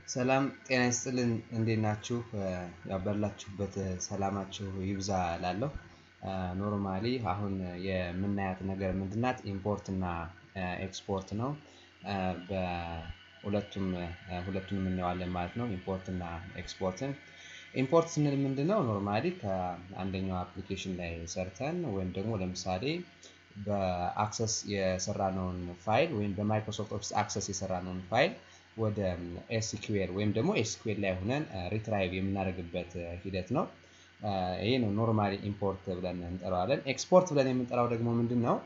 ሰላም ጤና ይስጥልን እንዴት ናችሁ? ያበላችሁበት ሰላማችሁ ይብዛ ላለሁ ኖርማሊ አሁን የምናያት ነገር ምንድናት? ኢምፖርት እና ኤክስፖርት ነው። በሁለቱም ሁለቱንም እናየዋለን ማለት ነው። ኢምፖርት እና ኤክስፖርትን ኢምፖርት ስንል ምንድነው? ኖርማሊ ከአንደኛው አፕሊኬሽን ላይ ሰርተን ወይም ደግሞ ለምሳሌ በአክሰስ የሰራነውን ፋይል ወይም በማይክሮሶፍት ኦፊስ አክሰስ የሰራነውን ፋይል ወደ ኤስኪዩኤል ወይም ደግሞ ኤስኪዩኤል ላይ ሆነን ሪትራይቭ የምናደርግበት ሂደት ነው። ይሄ ነው ኖርማሊ ኢምፖርት ብለን እንጠራዋለን። ኤክስፖርት ብለን የምንጠራው ደግሞ ምንድን ነው?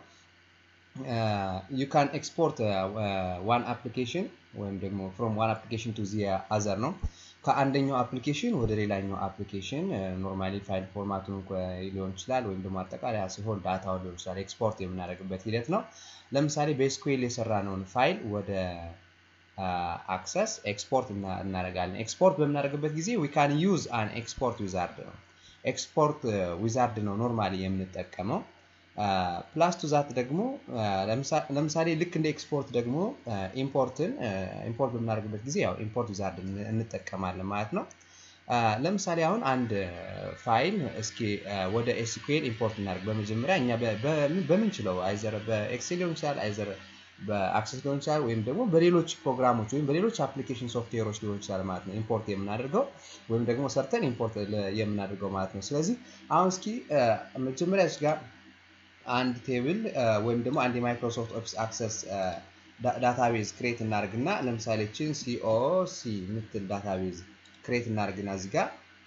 ዩ ካን ኤክስፖርት ዋን አፕሊኬሽን ወይም ደግሞ ፍሮም ዋን አፕሊኬሽን ቱ ዚ አዘር ነው። ከአንደኛው አፕሊኬሽን ወደ ሌላኛው አፕሊኬሽን ኖርማሊ ፋይል ፎርማቱን ሊሆን ይችላል ወይም ደግሞ አጠቃላይ ሲሆን ዳታውን ሊሆን ይችላል ኤክስፖርት የምናደርግበት ሂደት ነው። ለምሳሌ በኤስኩኤል የሰራነውን ፋይል ወደ አክሰስ ኤክስፖርት እናደርጋለን። ኤክስፖርት በምናደርግበት ጊዜ ዊ ካን ዩዝ አን ኤክስፖርት ዊዛርድ ነው። ኤክስፖርት ዊዛርድ ነው ኖርማሊ የምንጠቀመው። ፕላስ ቱ ዛት ደግሞ ለምሳሌ ልክ እንደ ኤክስፖርት ደግሞ ኢምፖርትን ኢምፖርት በምናደርግበት ጊዜ ያው ኢምፖርት ዊዛርድ እንጠቀማለን ማለት ነው። ለምሳሌ አሁን አንድ ፋይል እስኪ ወደ ኤስኩኤል ኢምፖርት እናደርግ። በመጀመሪያ እኛ በምንችለው አይዘር በኤክሴል ሊሆን ይችላል አይዘር በአክሰስ ሊሆን ይችላል ወይም ደግሞ በሌሎች ፕሮግራሞች ወይም በሌሎች አፕሊኬሽን ሶፍትዌሮች ሊሆን ይችላል ማለት ነው ኢምፖርት የምናደርገው ወይም ደግሞ ሰርተን ኢምፖርት የምናደርገው ማለት ነው። ስለዚህ አሁን እስኪ መጀመሪያ እዚህ ጋር አንድ ቴብል ወይም ደግሞ አንድ የማይክሮሶፍት ኦፊስ አክሰስ ዳታቤዝ ክሬት እናደርግና ለምሳሌ ችን ሲኦሲ የምትል ዳታቤዝ ክሬት እናደርግና እዚህ ጋር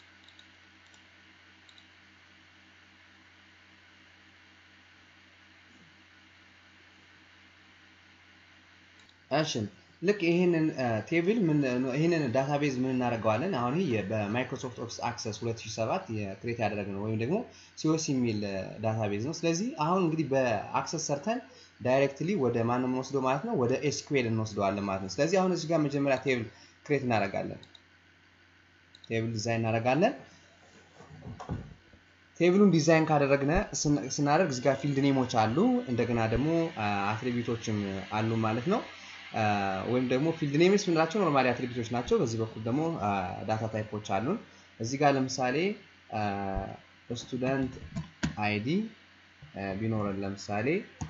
እሺ ልክ ይህንን ቴብል ይህንን ዳታቤዝ ምን እናደርገዋለን? አሁን ይህ በማይክሮሶፍት ኦፊስ አክሰስ 2007 ክሬት ያደረግነው ወይም ደግሞ ሲኦሲ የሚል ዳታቤዝ ነው። ስለዚህ አሁን እንግዲህ በአክሰስ ሰርተን ዳይሬክትሊ ወደ ማን ነው የምንወስደው ማለት ነው? ወደ ኤስኩኤል እንወስደዋለን ማለት ነው። ስለዚህ አሁን እዚህ ጋር መጀመሪያ ቴብል ክሬት እናደርጋለን። ቴብል ዲዛይን እናደርጋለን። ቴብሉን ዲዛይን ካደረግነ ስናደርግ እዚህ ጋር ፊልድ ኔሞች አሉ፣ እንደገና ደግሞ አትሪቢዩቶችም አሉ ማለት ነው። ወይም ደግሞ ፊልድ ኔምስ የምንላቸው ኖርማሊ አትሪቢዩቶች ናቸው። በዚህ በኩል ደግሞ ዳታ ታይፖች አሉን። እዚህ ጋር ለምሳሌ ስቱደንት አይዲ ቢኖረን ለምሳሌ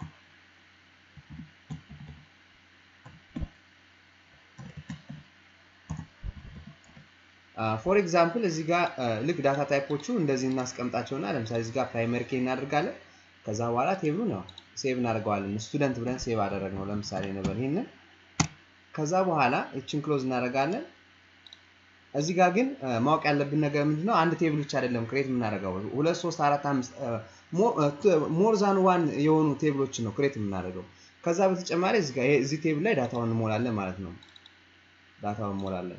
ፎር ኤግዛምፕል እዚህ ጋር ልክ ዳታ ታይፖቹ እንደዚህ እናስቀምጣቸውና ለምሳሌ እዚህ ጋር ፕራይመሪ ኬ እናደርጋለን። ከዛ በኋላ ቴብሉን ያው ሴቭ እናደርገዋለን። ስቱደንት ብለን ሴቭ አደረግነው ለምሳሌ ነበር ይህንን ከዛ በኋላ እችን ክሎዝ እናደርጋለን። እዚህ ጋር ግን ማወቅ ያለብን ነገር ምንድነው? አንድ ቴብል ብቻ አይደለም ክሬት የምናደርገው ሁለት፣ ሶስት፣ አራት፣ አምስት ሞር ዛን ዋን የሆኑ ቴብሎችን ነው ክሬት የምናደርገው። ከዛ በተጨማሪ እዚህ ቴብል ላይ ዳታውን እንሞላለን ማለት ነው። ዳታውን እንሞላለን።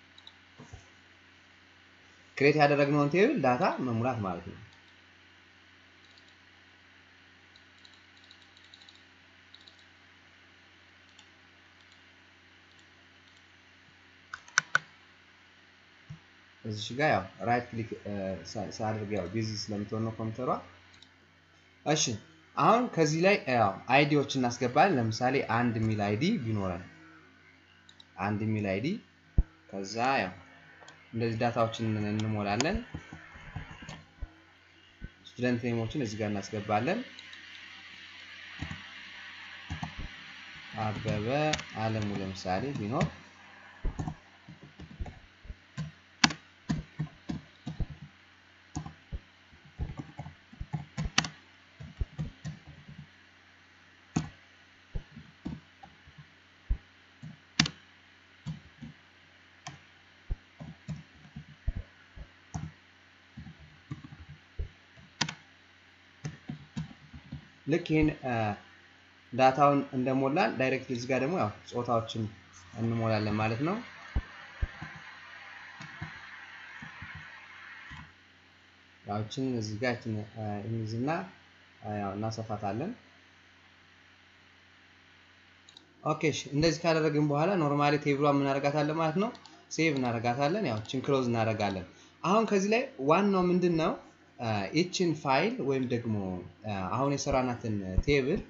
ክሬት ያደረግነውን ቴብል ዳታ መሙላት ማለት ነው። እዚሽ ጋር ያው ራይት ክሊክ ሳድርግ ያው ቢዚ ስለምትሆን ነው ኮምፒውተሯ። እሺ አሁን ከዚህ ላይ ያው አይዲዎች እናስገባለን። ለምሳሌ አንድ የሚል አይዲ ቢኖረን አንድ የሚል አይዲ ከዛ ያው እንደዚህ ዳታዎችን እንሞላለን። ስቱደንት ኔሞችን እዚህ ጋር እናስገባለን። አበበ አለሙ ለምሳሌ ቢኖር ልክ ይህን ዳታውን እንደሞላን ዳይሬክት እዚህ ጋር ደግሞ ያው ጾታዎችን እንሞላለን ማለት ነው። ያዎችን እዚህ ጋር እንይዝና ያው እናሰፋታለን። ኦኬ እንደዚህ ካደረግን በኋላ ኖርማሊ ቴብሏ እናደርጋታለን ማለት ነው። ሴቭ እናደርጋታለን። ያው ችን ክሎዝ እናደርጋለን። አሁን ከዚህ ላይ ዋናው ምንድን ነው? ይችን ፋይል ወይም ደግሞ አሁን የሰራናትን ቴብል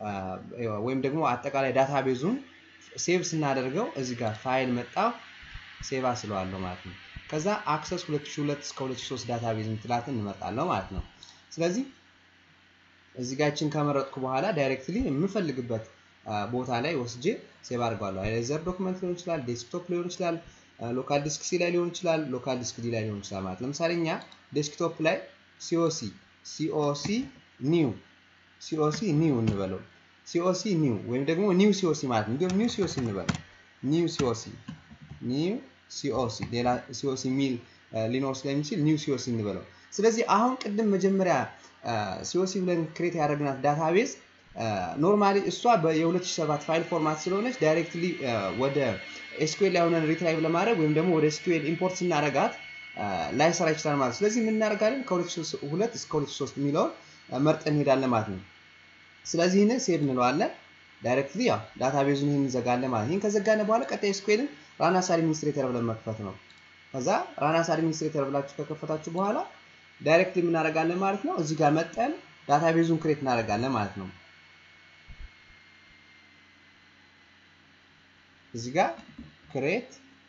ወይም ደግሞ አጠቃላይ ዳታቤዙን ሴቭ ስናደርገው እዚህ ጋር ፋይል መጣ ሴቭ አስለዋለሁ ማለት ነው። ከዛ አክሰስ 2002 እስከ 2003 ዳታቤዝ ምትላትን እንመርጣለሁ ማለት ነው። ስለዚህ እዚህ ጋር ይችን ከመረጥኩ በኋላ ዳይሬክትሊ የምፈልግበት ቦታ ላይ ወስጄ ሴቭ አድርገዋለሁ። አይዘር ዶክመንት ሊሆን ይችላል፣ ዴስክቶፕ ሊሆን ይችላል፣ ሎካል ዲስክ ሲ ላይ ሊሆን ይችላል፣ ሎካል ዲስክ ዲ ላይ ሊሆን ይችላል ማለት ለምሳሌ እኛ ዴስክቶፕ ላይ ሲኦሲ ሲኦሲ ኒው ሲኦሲ ኒው እንበለው ሲኦሲ ኒው ወይም ደግሞ ኒው ሲኦሲ ማለት ነው። እንዲሁም ኒው ሲኦሲ እንበለው ኒው ሲኦሲ ኒው ሲኦሲ ሌላ ሲኦሲ የሚል ሊኖር ስለሚችል ኒው ሲኦሲ እንበለው። ስለዚህ አሁን ቅድም መጀመሪያ ሲኦሲ ብለን ክሬት ያደረግናት ዳታቤዝ ኖርማሊ እሷ የ2007 ፋይል ፎርማት ስለሆነች ዳይሬክትሊ ወደ ኤስኩኤል ላይ ሆነን ሪትራይቭ ለማድረግ ወይም ደግሞ ወደ ኤስኩኤል ኢምፖርት ስናደርጋት ላይሰራ ይችላል ማለት ስለዚህ የምናደርጋለን ከ2002 እስከ 2003 የሚለውን መርጠን እንሄዳለን ማለት ነው። ስለዚህ ይህንን ሴቭ እንለዋለን። ዳይሬክትሊ ያው ዳታቤዙን ይህን እንዘጋለን ማለት ይህን ከዘጋነ በኋላ ቀጣይ ኤስኩኤልን ራናስ አድሚኒስትሬተር ብለን መክፈት ነው። ከዛ ራናስ አድሚኒስትሬተር ብላችሁ ከከፈታችሁ በኋላ ዳይሬክትሊ የምናደርጋለን ማለት ነው። እዚህ ጋር መጠን ዳታቤዙን ክሬት እናደርጋለን ማለት ነው። እዚህ ጋር ክሬት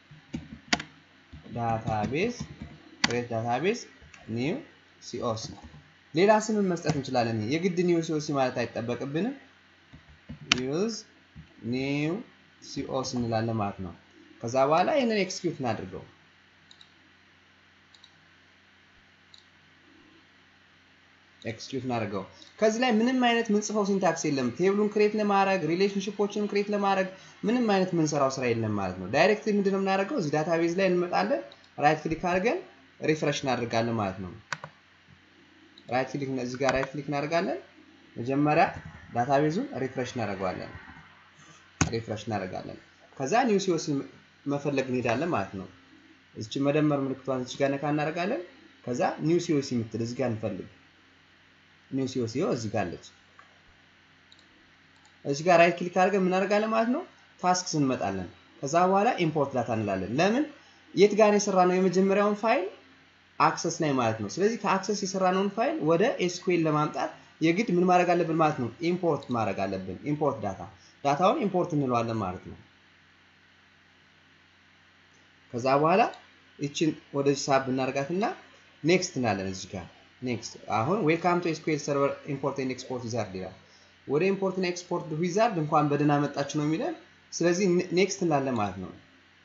ዳታቤዝ ክሬት ዳታቤዝ ኒው ሲኦሲ ሌላ ስምን መስጠት እንችላለን። የግድ ኒው ሲኦሲ ማለት አይጠበቅብንም። ዩዝ ኒው ሲኦሲ እንላለን ማለት ነው። ከዛ በኋላ ይህንን ኤክስኪዩት እናድርገው። ኤክስኪዩት እናደርገው። ከዚህ ላይ ምንም አይነት ምንጽፈው ሲንታክስ የለም። ቴብሉን ክሬት ለማድረግ ሪሌሽንሽፖችን ክሬት ለማድረግ ምንም አይነት ምንሰራው ስራ የለም ማለት ነው። ዳይሬክትሊ ምንድነው የምናደርገው? እዚህ ዳታቤዝ ላይ እንመጣለን። ራይት ክሊክ አድርገን ሪፍሬሽ እናደርጋለን ማለት ነው። ራይት ክሊክ እዚህ ጋር ራይት ክሊክ እናደርጋለን። መጀመሪያ ዳታቤዙን ሪፍሬሽ እናደርገዋለን። ሪፍሬሽ እናደርጋለን። ከዛ ኒው ሲኦሲ መፈለግ እንሄዳለን ማለት ነው። እዚች መደመር ምልክቷን እዚች ጋር ነካ እናደርጋለን። ከዛ ኒው ሲኦሲ የምትል እዚህ ጋር እንፈልግ። ኒው ሲኦሲ ይኸው እዚህ ጋር አለች። እዚህ ጋር ራይት ክሊክ አድርገን የምናደርጋለን ማለት ነው። ታስክስ እንመጣለን። ከዛ በኋላ ኢምፖርት ዳታ እንላለን። ለምን የት ጋር የሰራ ነው የመጀመሪያውን ፋይል አክሰስ ላይ ማለት ነው። ስለዚህ ከአክሰስ የሰራነውን ፋይል ወደ ኤስኩኤል ለማምጣት የግድ ምን ማድረግ አለብን ማለት ነው? ኢምፖርት ማድረግ አለብን። ኢምፖርት ዳታ ዳታውን ኢምፖርት እንለዋለን ማለት ነው። ከዛ በኋላ ይችን ወደዚህ ሳብ እናደርጋትና ኔክስት እናለን እዚህ ጋር ኔክስት። አሁን ዌልካም ቱ ኤስኩኤል ሰርቨር ኢምፖርት ኤንድ ኤክስፖርት ዊዛርድ ይላል። ወደ ኢምፖርት እና ኤክስፖርት ዊዛርድ እንኳን በደህና መጣችሁ ነው የሚለን። ስለዚህ ኔክስት እንላለን ማለት ነው።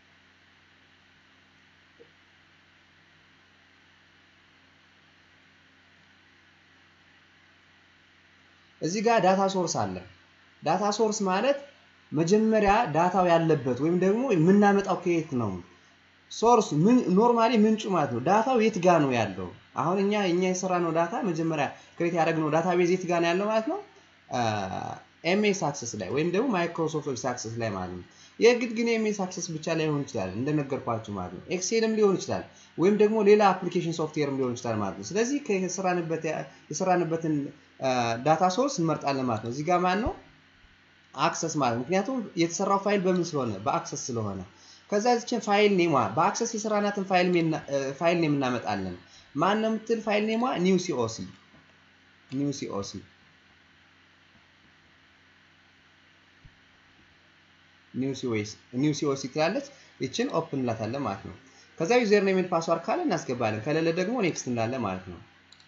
እዚህ ጋር ዳታ ሶርስ አለ። ዳታ ሶርስ ማለት መጀመሪያ ዳታው ያለበት ወይም ደግሞ የምናመጣው ከየት ነው? ሶርስ ምን ኖርማሊ ምንጩ ማለት ነው። ዳታው የት ጋ ነው ያለው? አሁን እኛ እኛ የሰራነው ዳታ መጀመሪያ ክሬት ያደረግነው ዳታቤዝ የት ጋ ነው ያለው ማለት ነው? ኤምኤስ አክሰስ ላይ ወይም ደግሞ ማይክሮሶፍት ኦፊስ አክሰስ ላይ ማለት ነው። የግድ ግን ኤምኤስ አክሰስ ብቻ ላይሆን ይችላል እንደነገርኳችሁ ማለት ነው። ኤክሴልም ሊሆን ይችላል ወይም ደግሞ ሌላ አፕሊኬሽን ሶፍትዌርም ሊሆን ይችላል ማለት ነው። ስለዚህ የሰራንበትን ዳታ ሶርስ እንመርጣለን ማለት ነው። እዚህ ጋር ማን ነው አክሰስ ማለት ምክንያቱም የተሰራው ፋይል በምን ስለሆነ በአክሰስ ስለሆነ ከዛ ዚችን ፋይል ኔሟ በአክሰስ የሰራናትን ፋይል ኔም እናመጣለን። ማን ነው የምትል ፋይል ኔሟ ኒው ሲኦሲ ኒው ሲኦሲ ኒው ሲኦሲ ትላለች። ይችን ኦፕን እንላታለን ማለት ነው። ከዛ ዩዘር ኔም ፓስዋርድ ካለ እናስገባለን፣ ከሌለ ደግሞ ኔክስት እንዳለ ማለት ነው።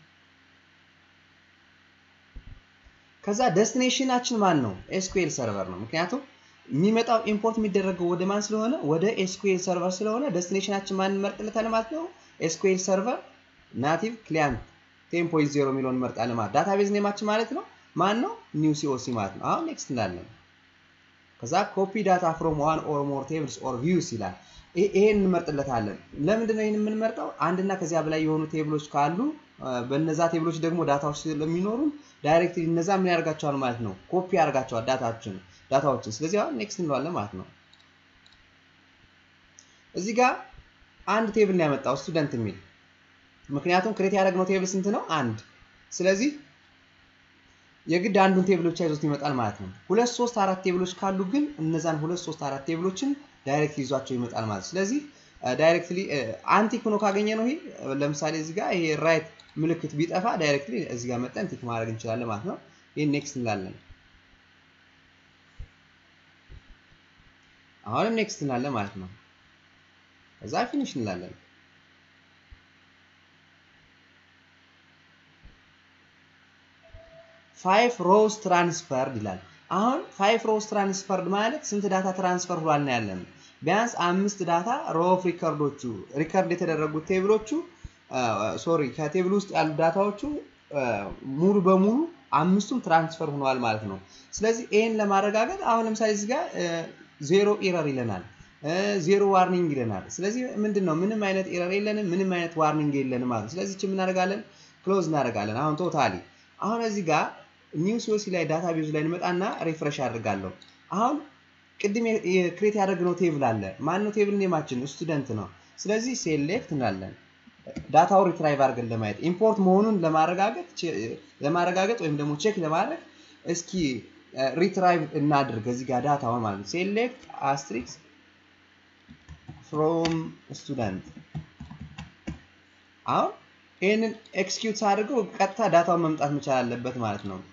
ከዛ ደስቲኔሽናችን ማን ነው? ኤስኩኤል ሰርቨር ነው። ምክንያቱም የሚመጣው ኢምፖርት የሚደረገው ወደ ማን ስለሆነ ወደ ኤስኩኤል ሰርቨር ስለሆነ ደስቲኔሽናችን ማን እንመርጥለታለን ማለት ነው። ኤስኩኤል ሰርቨር ናቲቭ ክሊያንት ቴን ፖይንት ዜሮ የሚለውን እንመርጣለን ማለት ዳታቤዝ ኔማችን ማለት ነው ማን ነው? ኒው ሲኦሲ ማለት ነው። አሁን ኔክስት እንዳለን ከዛ ኮፒ ዳታ ፍሮም ዋን ኦር ሞር ቴብልስ ኦር ቪውስ ይላል። ይሄን እንመርጥለታለን። ለምንድን ነው ይህን የምንመርጠው? አንድና ከዚያ በላይ የሆኑ ቴብሎች ካሉ በነዛ ቴብሎች ደግሞ ዳታዎች ስለሚኖሩ ዳይሬክት እነዛ ምን ያደርጋቸዋል ማለት ነው ኮፒ ያደርጋቸዋል ዳታዎችን ዳታዎችን። ስለዚህ አሁን ኔክስት እንለዋለን ማለት ነው። እዚህ ጋር አንድ ቴብል ነው ያመጣው ስቱደንት የሚል ምክንያቱም ክሬት ያደረግነው ቴብል ስንት ነው? አንድ። ስለዚህ የግድ አንዱን ቴብል ብቻ ይዞት ይመጣል ማለት ነው። ሁለት ሶስት አራት ቴብሎች ካሉ ግን እነዛን ሁለት ሶስት አራት ቴብሎችን ዳይሬክት ይዟቸው ይመጣል ማለት ስለዚህ ዳይሬክትሊ አንቲክ ሆኖ ካገኘ ነው ይሄ ለምሳሌ እዚህ ጋር ይሄ ራይት ምልክት ቢጠፋ ዳይሬክትሊ እዚህ ጋር መጠን ቲክ ማድረግ እንችላለን ማለት ነው። ይህን ኔክስት እንላለን። አሁንም ኔክስት እንላለን ማለት ነው። እዛ ፊኒሽ እንላለን። ፋይቭ ሮውስ ትራንስፈርድ ይላል። አሁን ፋይቭ ሮውስ ትራንስፈርድ ማለት ስንት ዳታ ትራንስፈር ብሏል ነው ያለን። ቢያንስ አምስት ዳታ ሮ ኦፍ ሪከርዶቹ ሪከርድ የተደረጉት ቴብሎቹ ሶሪ ከቴብል ውስጥ ያሉ ዳታዎቹ ሙሉ በሙሉ አምስቱም ትራንስፈር ሆነዋል ማለት ነው። ስለዚህ ይህን ለማረጋገጥ አሁን ለምሳሌ እዚህ ጋር ዜሮ ኢረር ይለናል፣ ዜሮ ዋርኒንግ ይለናል። ስለዚህ ምንድን ነው ምንም አይነት ኢረር የለንም፣ ምንም አይነት ዋርኒንግ የለንም ማለት ነው። ስለዚህ ምን እናደርጋለን? ክሎዝ እናደርጋለን። አሁን ቶታሊ አሁን እዚህ ጋር ኒው ሲኦሲ ላይ ዳታ ቤዙ ላይ እንመጣና ሪፍሬሽ አድርጋለሁ። አሁን ቅድም ክሬት ያደረግነው ቴብል አለ። ማነው ቴብል ኔማችን? ስቱደንት ነው። ስለዚህ ሴሌክት እንላለን ዳታው ሪትራይቭ አድርገን ለማየት ኢምፖርት መሆኑን ለማረጋገጥ ለማረጋገጥ ወይም ደግሞ ቼክ ለማድረግ እስኪ ሪትራይቭ እናድርግ እዚህ ጋር ዳታውን ማለት ነው። ሴሌክት አስትሪክስ ፍሮም ስቱደንት አሁን ይህንን ኤክስኪዩት አድርገው ቀጥታ ዳታውን መምጣት መቻል አለበት ማለት ነው።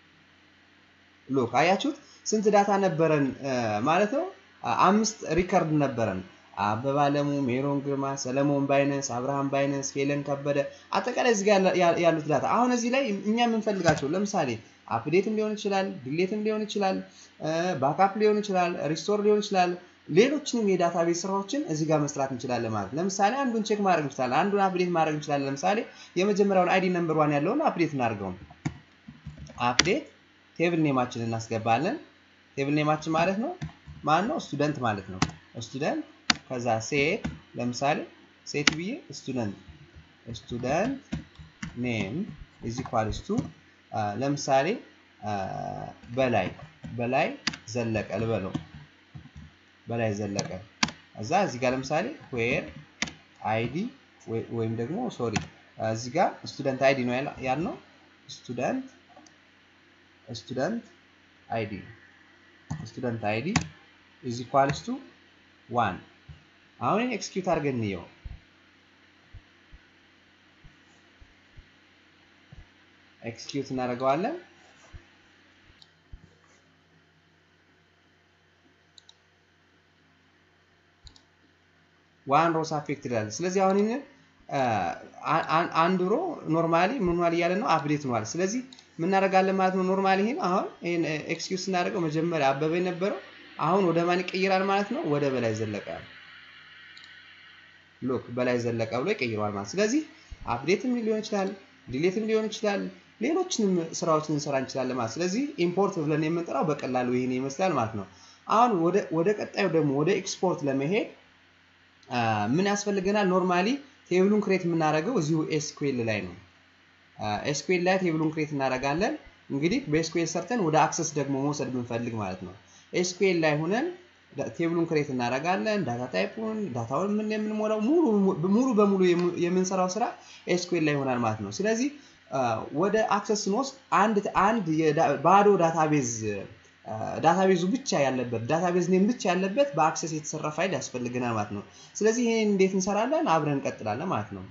ሎክ አያችሁት? ስንት ዳታ ነበረን ማለት ነው? አምስት ሪከርድ ነበረን። አበባ አለሙ፣ ሜሮን ግርማ፣ ሰለሞን ባይነስ፣ አብርሃም ባይነስ፣ ሄለን ከበደ አጠቃላይ እዚህ ጋር ያሉት ዳታ አሁን እዚህ ላይ እኛ የምንፈልጋቸው ለምሳሌ አፕዴትም ሊሆን ይችላል፣ ዲሌትም ሊሆን ይችላል፣ ባካፕ ሊሆን ይችላል፣ ሪስቶር ሊሆን ይችላል። ሌሎችንም የዳታቤዝ ስራዎችን እዚህ ጋር መስራት እንችላለን ማለት ለምሳሌ አንዱን ቼክ ማድረግ እንችላለን፣ አንዱን አፕዴት ማድረግ እንችላለን። ለምሳሌ የመጀመሪያውን አይዲ ነምበር ዋን ያለውን አፕዴት እናድርገው። አፕዴት ቴብል ኔማችን እናስገባለን። ቴብል ኔማችን ማለት ነው ማን ነው? ስቱደንት ማለት ነው። ስቱደንት ከዛ ሴት ለምሳሌ ሴት ብዬ ስቱደንት ስቱደንት ኔም ኢዝ ኢኳልስ ቱ ለምሳሌ በላይ በላይ ዘለቀ ልበለው በላይ ዘለቀ እዛ እዚህ ጋር ለምሳሌ ዌር አይዲ ወይም ደግሞ ሶሪ እዚህ ጋር ስቱደንት አይዲ ነው ያልነው ስቱደንት ስቱደንት አይዲ ስቱደንት አይዲ ኢዝ ኢኳልስ ቱ ዋን አሁን ኤክስኪዩት አድርገን እንየው። ኤክስኪዩት እናደርገዋለን። ዋን ሮስ አፌክት ይላል። ስለዚህ አሁን ይህንን አንድ ሮ ኖርማሊ ምን ሆኗል እያለ ነው አፕዴት ሆኗል። ስለዚህ ምን እናደርጋለን ማለት ነው። ኖርማሊ ይህን አሁን ይህን ኤክስኪዩት ስናደርገው መጀመሪያ አበበ የነበረው አሁን ወደ ማን ይቀይራል ማለት ነው? ወደ በላይ ዘለቀ ሎክ በላይ ዘለቀ ብሎ ይቀይረዋል ማለት ስለዚህ አፕዴትም ሊሆን ይችላል ዲሌትም ሊሆን ይችላል ሌሎችንም ስራዎችን እንሰራ እንችላለን ማለት ስለዚህ ኢምፖርት ብለን የምንጠራው በቀላሉ ይህን ይመስላል ማለት ነው አሁን ወደ ቀጣዩ ደግሞ ወደ ኤክስፖርት ለመሄድ ምን ያስፈልገናል ኖርማሊ ቴብሉን ክሬት የምናደርገው እዚሁ ኤስኩኤል ላይ ነው ኤስኩኤል ላይ ቴብሉን ክሬት እናደርጋለን እንግዲህ በኤስኩኤል ሰርተን ወደ አክሰስ ደግሞ መውሰድ ብንፈልግ ማለት ነው ኤስኩኤል ላይ ሆነን ቴብሉን ክሬት እናደርጋለን። ዳታ ታይፑን ዳታውን ምን የምንሞላው ሙሉ በሙሉ የምንሰራው ስራ ኤስኩኤል ላይ ይሆናል ማለት ነው። ስለዚህ ወደ አክሰስ ስንወስድ አንድ አንድ ባዶ ዳታቤዝ ዳታቤዙ ብቻ ያለበት ዳታቤዝ ኔም ብቻ ያለበት በአክሰስ የተሰራ ፋይል ያስፈልገናል ማለት ነው። ስለዚህ ይሄን እንዴት እንሰራለን? አብረን እንቀጥላለን ማለት ነው።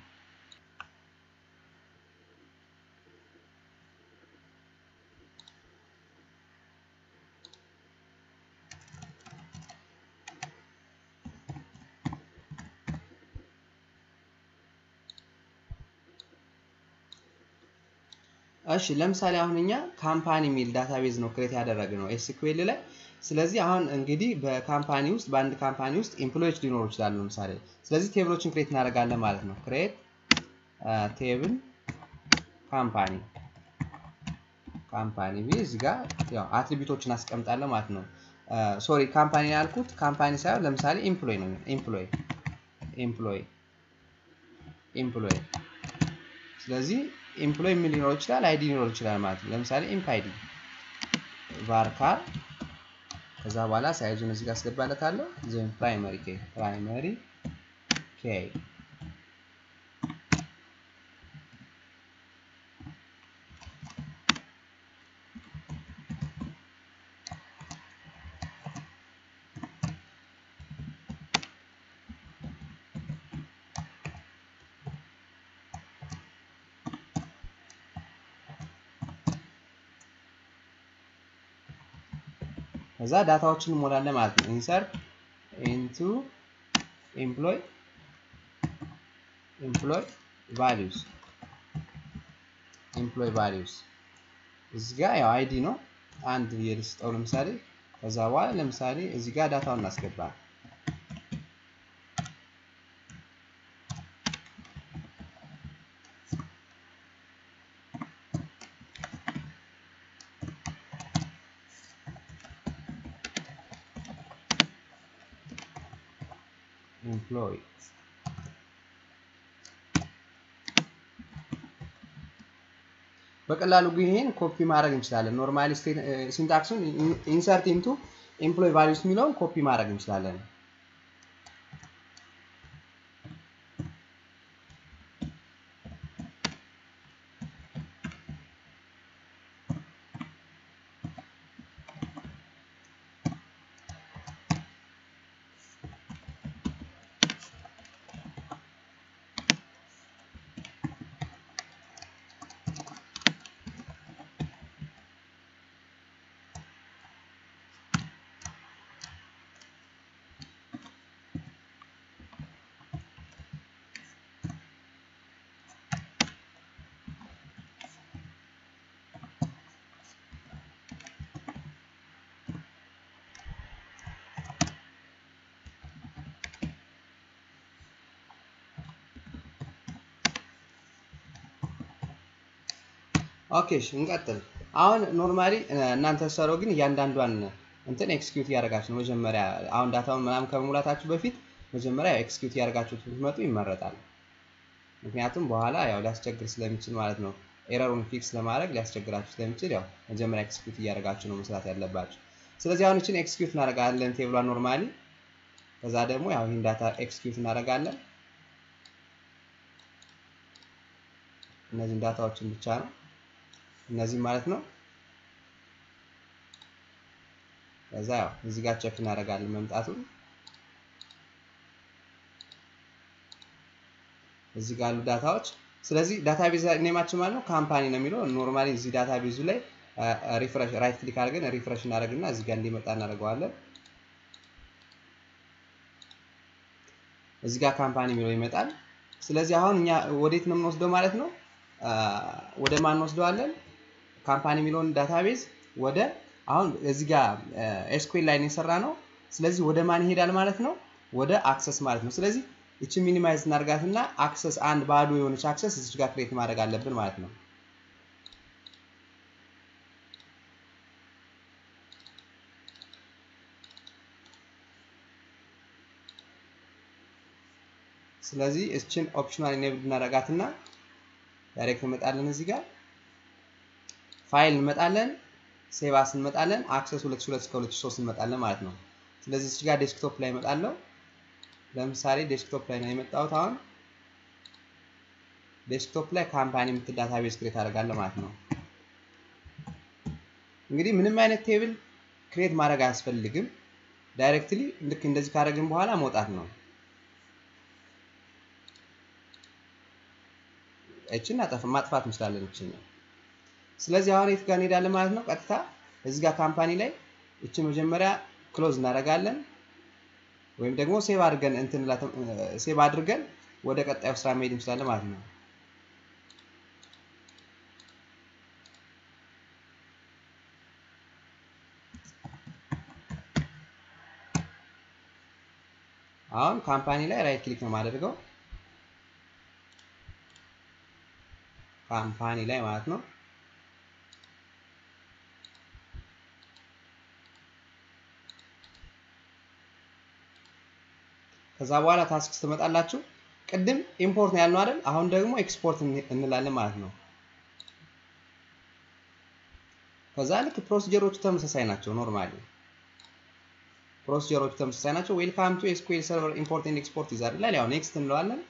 እሺ ለምሳሌ አሁን እኛ ካምፓኒ የሚል ዳታቤዝ ነው ክሬት ያደረግነው ኤስኩኤል ላይ። ስለዚህ አሁን እንግዲህ በካምፓኒ ውስጥ በአንድ ካምፓኒ ውስጥ ኤምፕሎዮች ሊኖሩ ይችላሉ ለምሳሌ። ስለዚህ ቴብሎችን ክሬት እናደርጋለን ማለት ነው። ክሬት ቴብል ካምፓኒ ካምፓኒ ቢ እዚህ ጋር ያው አትሪቢዩቶችን አስቀምጣለሁ ማለት ነው። ሶሪ ካምፓኒ ያልኩት ካምፓኒ ሳይሆን ለምሳሌ ኤምፕሎይ ነው። ኤምፕሎይ ኤምፕሎይ ኤምፕሎይ ስለዚህ ኤምፕሎይ ምን ሊኖር ይችላል? አይዲ ሊኖር ይችላል ማለት ነው። ለምሳሌ ኢምፕ አይዲ ቫርካር ከዛ በኋላ ሳይዙን እዚህ ጋር አስገባለታለሁ። ዜን ፕራይመሪ ኬ ፕራይመሪ ኬ ከዛ ዳታዎችን እንሞላለን ማለት ነው። ኢንሰርት ኢንቱ ኤምፕሎይ ኤምፕሎይ ቫሊዩስ ኤምፕሎይ ቫሊዩስ እዚህ ጋር ያው አይዲ ነው አንድ የልስጠው ለምሳሌ ከዛ በኋላ ለምሳሌ እዚህ ጋር ዳታውን እናስገባ ኤምፕሎይ በቀላሉ ግን ይሄን ኮፒ ማድረግ እንችላለን። ኖርማሊ ሲንታክሱን ኢንሰርት ኢንቱ ኤምፕሎይ ቫሊዩስ የሚለውን ኮፒ ማድረግ እንችላለን። ኦኬ እሺ እንቀጥል። አሁን ኖርማሊ እናንተ ሰረው ግን እያንዳንዷን እንትን ኤክስኪዩት እያደረጋችሁ ነው። መጀመሪያ አሁን ዳታውን ምናምን ከመሙላታችሁ በፊት መጀመሪያ ኤክስኪዩት እያደረጋችሁት ብትመጡ ይመረጣል። ምክንያቱም በኋላ ያው ሊያስቸግር ስለሚችል ማለት ነው። ኤረሩን ፊክስ ለማድረግ ሊያስቸግራችሁ ስለሚችል ያው መጀመሪያ ኤክስኪዩት እያደረጋችሁ ነው መስራት ያለባችሁ። ስለዚህ አሁን እችን ኤክስኪዩት እናደርጋለን ቴብሏን ኖርማሊ። ከዛ ደግሞ ያው ይህን ዳታ ኤክስኪዩት እናደርጋለን። እነዚህን ዳታዎችን ብቻ ነው እነዚህ ማለት ነው። ከዛ ያው እዚህ ጋር ቼክ እናደርጋለን መምጣቱን። እዚህ ጋር ያሉ ዳታዎች ስለዚህ ዳታቤዝ ኔማችን ማለት ነው ካምፓኒ ነው የሚለው ኖርማሊ እዚህ ዳታቤዙ ላይ ሪፍሬሽ ራይት ክሊክ አድርገን ሪፍሬሽ እናደርግና እዚህ ጋር እንዲመጣ እናደርገዋለን። እዚህ ጋር ካምፓኒ የሚለው ይመጣል። ስለዚህ አሁን እኛ ወዴት ነው የምንወስደው ማለት ነው? ወደ ማን እንወስደዋለን? ካምፓኒ የሚለውን ዳታቤዝ ወደ አሁን እዚህ ጋር ኤስኩዌል ላይ የሰራ ነው። ስለዚህ ወደ ማን ይሄዳል ማለት ነው? ወደ አክሰስ ማለት ነው። ስለዚህ እቺ ሚኒማይዝ እናርጋትና አክሰስ አንድ ባዶ የሆነች አክሰስ እዚህ ጋር ክሬት ማድረግ አለብን ማለት ነው። ስለዚህ እችን ኦፕሽናል ኢኔብል እናረጋትና ዳይሬክት እንመጣለን እዚህ ጋር ፋይል እንመጣለን፣ ሴቫስ እንመጣለን፣ አክሰስ 2002 እስከ 2003 እንመጣለን ማለት ነው። ስለዚህ እዚህ ጋር ዴስክቶፕ ላይ እመጣለሁ። ለምሳሌ ዴስክቶፕ ላይ ነው የመጣሁት። አሁን ዴስክቶፕ ላይ ካምፓኒ የምትል ዳታቤዝ ክሬት አደርጋለሁ ማለት ነው። እንግዲህ ምንም አይነት ቴብል ክሬት ማድረግ አያስፈልግም። ዳይሬክትሊ ልክ እንደዚህ ካደረግን በኋላ መውጣት ነው። እችን ማጥፋት እንችላለን እችን ነው። ስለዚህ አሁን የት ጋር እንሄዳለን ማለት ነው? ቀጥታ እዚህ ጋር ካምፓኒ ላይ እችን መጀመሪያ ክሎዝ እናደርጋለን ወይም ደግሞ ሴቭ አድርገን እንትን ሴቭ አድርገን ወደ ቀጣዩ ስራ መሄድ እንችላለን ማለት ነው። አሁን ካምፓኒ ላይ ራይት ክሊክ ነው የማደርገው ካምፓኒ ላይ ማለት ነው። ከዛ በኋላ ታስክ ትመጣላችሁ። ቅድም ኢምፖርት ነው ያልነው አይደል? አሁን ደግሞ ኤክስፖርት እንላለን ማለት ነው። ከዛ ልክ ፕሮሲጀሮቹ ተመሳሳይ ናቸው። ኖርማሊ ፕሮሲጀሮቹ ተመሳሳይ ናቸው። ዌልካም ቱ ኤስኩኤል ሰርቨር ኢምፖርት ኤንድ ኤክስፖርት ይዛል ይላል። ያው ኔክስት እንለዋለን።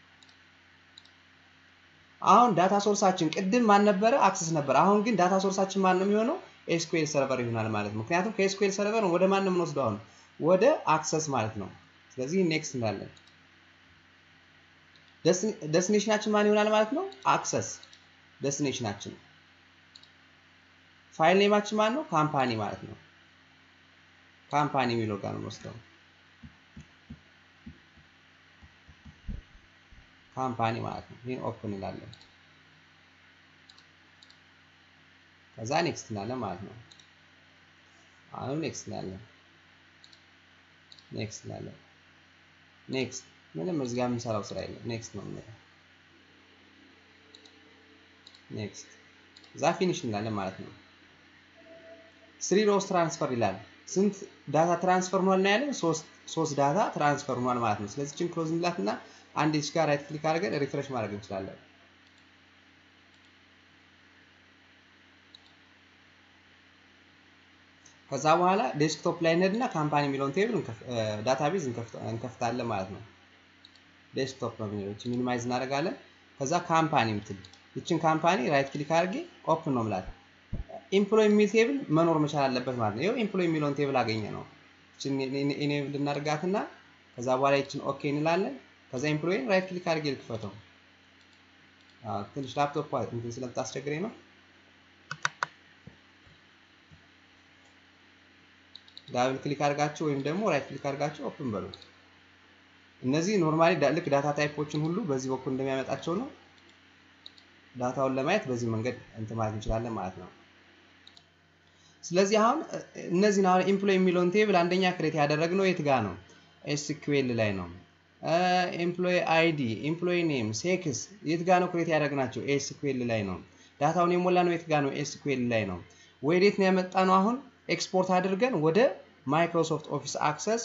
አሁን ዳታ ሶርሳችን ቅድም ማን ነበረ? አክሰስ ነበር። አሁን ግን ዳታ ሶርሳችን ማን ነው የሚሆነው? ኤስኩኤል ሰርቨር ይሆናል ማለት ነው። ምክንያቱም ከኤስኩኤል ሰርቨር ወደ ማን ነው የምንወስደው? አሁን ወደ አክሰስ ማለት ነው። ስለዚህ ኔክስት እንላለን። ደስቲኔሽናችን ማን ይሆናል ማለት ነው? አክሰስ ደስቲኔሽናችን። ፋይል ኔማችን ማን ነው? ካምፓኒ ማለት ነው። ካምፓኒ የሚለው ጋር ነው የምንወስደው። ካምፓኒ ማለት ነው። ይህን ኦፕን እንላለን። ከዛ ኔክስት እንላለን ማለት ነው። አሁን ኔክስት እንላለን። ኔክስት እንላለን። ኔክስት ምንም እዚህ ጋር የምንሰራው ስራ የለም። ኔክስት ነው የምንለው። ኔክስት እዛ ፊኒሽ እንላለን ማለት ነው። ስሪ ሮስ ትራንስፈር ይላል። ስንት ዳታ ትራንስፈር ሆኗል ነው ያለን? ሶስት ዳታ ትራንስፈር ሆኗል ማለት ነው። ስለዚህ ችን ክሎዝ እንላት እና አንድ ች ጋር ራይት ክሊክ አድርገን ሪፍሬሽ ማድረግ እንችላለን። ከዛ በኋላ ዴስክቶፕ ላይ እንሄድና ካምፓኒ የሚለውን ቴብል ዳታቤዝ እንከፍታለን ማለት ነው። ዴስክቶፕ ነው የሚለው ሚኒማይዝ እናደርጋለን። ከዛ ካምፓኒ ምትል ይችን ካምፓኒ ራይት ክሊክ አድርጌ ኦፕን ነው ምላት። ኢምፕሎይ የሚል ቴብል መኖር መቻል አለበት ማለት ነው። ይኸው ኢምፕሎይ የሚለውን ቴብል አገኘ ነው። ይችን ኢኔብል እናደርጋትና ከዛ በኋላ ይችን ኦኬ እንላለን። ከዛ ኢምፕሎይን ራይት ክሊክ አድርጌ ልክፈተው። ትንሽ ላፕቶፕ እንትን ስለምታስቸግረኝ ነው። ዳብል ክሊክ አድርጋችሁ ወይም ደግሞ ራይት ክሊክ አድርጋችሁ ኦፕን በሉት። እነዚህ ኖርማሊ ልክ ዳታ ታይፖችን ሁሉ በዚህ በኩል እንደሚያመጣቸው ነው። ዳታውን ለማየት በዚህ መንገድ እንትን ማለት እንችላለን ማለት ነው። ስለዚህ አሁን እነዚህን አሁን ኤምፕሎይ የሚለውን ቴብል አንደኛ ክሬት ያደረግነው የት ጋ ነው? ኤስኪዩኤል ላይ ነው። ኤምፕሎይ አይዲ፣ ኤምፕሎይ ኔም፣ ሴክስ የት ጋ ነው ክሬት ያደረግናቸው? ኤስኪዩኤል ላይ ነው። ዳታውን የሞላ ነው የት ጋ ነው? ኤስኪዩኤል ላይ ነው። ወዴት ነው ያመጣ ነው? አሁን ኤክስፖርት አድርገን ወደ ማይክሮሶፍት ኦፊስ አክሰስ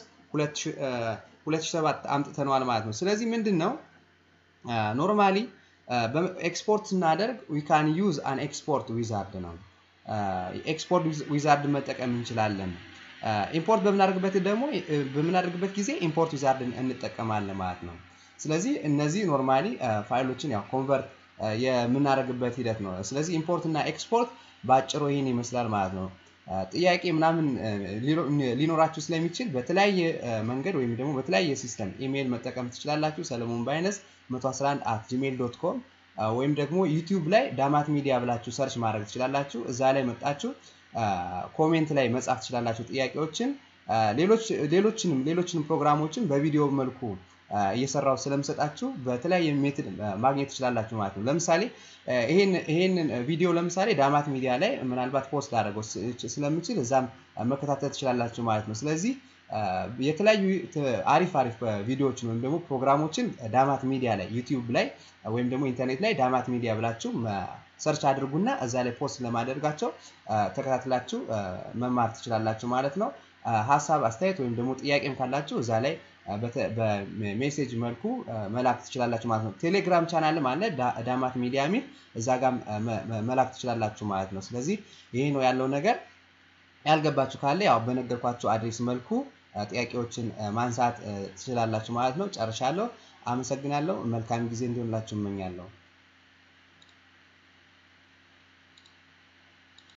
2007 አምጥተነዋል ማለት ነው። ስለዚህ ምንድን ነው ኖርማሊ ኤክስፖርት ስናደርግ ዊ ካን ዩዝ አን ኤክስፖርት ዊዛርድ ነው። ኤክስፖርት ዊዛርድ መጠቀም እንችላለን። ኢምፖርት በምናደርግበት ደግሞ በምናደርግበት ጊዜ ኢምፖርት ዊዛርድ እንጠቀማለን ማለት ነው። ስለዚህ እነዚህ ኖርማሊ ፋይሎችን ያው ኮንቨርት የምናደርግበት ሂደት ነው። ስለዚህ ኢምፖርት እና ኤክስፖርት በአጭሩ ይህን ይመስላል ማለት ነው። ጥያቄ ምናምን ሊኖራችሁ ስለሚችል በተለያየ መንገድ ወይም ደግሞ በተለያየ ሲስተም ኢሜይል መጠቀም ትችላላችሁ። ሰለሞን ባይነስ 111 አት ጂሜል ዶት ኮም ወይም ደግሞ ዩቲዩብ ላይ ዳማት ሚዲያ ብላችሁ ሰርች ማድረግ ትችላላችሁ። እዛ ላይ መጣችሁ ኮሜንት ላይ መጻፍ ትችላላችሁ ጥያቄዎችን። ሌሎችንም ሌሎችንም ፕሮግራሞችን በቪዲዮ መልኩ እየሰራው ስለምሰጣችሁ በተለያየ ሜትድ ማግኘት ትችላላችሁ ማለት ነው። ለምሳሌ ይሄንን ቪዲዮ ለምሳሌ ዳማት ሚዲያ ላይ ምናልባት ፖስት ላደርገው ስለምችል እዛም መከታተል ትችላላችሁ ማለት ነው። ስለዚህ የተለያዩ አሪፍ አሪፍ ቪዲዮዎችን ወይም ደግሞ ፕሮግራሞችን ዳማት ሚዲያ ላይ ዩቲዩብ ላይ ወይም ደግሞ ኢንተርኔት ላይ ዳማት ሚዲያ ብላችሁ ሰርች አድርጉና እዛ ላይ ፖስት ለማደርጋቸው ተከታትላችሁ መማር ትችላላችሁ ማለት ነው። ሀሳብ አስተያየት ወይም ደግሞ ጥያቄም ካላችሁ እዛ ላይ በሜሴጅ መልኩ መላክ ትችላላችሁ ማለት ነው። ቴሌግራም ቻናልም አለ ዳማት ሚዲያ ሚል እዛ ጋር መላክ ትችላላችሁ ማለት ነው። ስለዚህ ይሄ ነው ያለው ነገር። ያልገባችሁ ካለ ያው በነገርኳችሁ አድሬስ መልኩ ጥያቄዎችን ማንሳት ትችላላችሁ ማለት ነው። ጨርሻለሁ። አመሰግናለሁ። መልካም ጊዜ እንዲሆንላችሁ እመኛለሁ።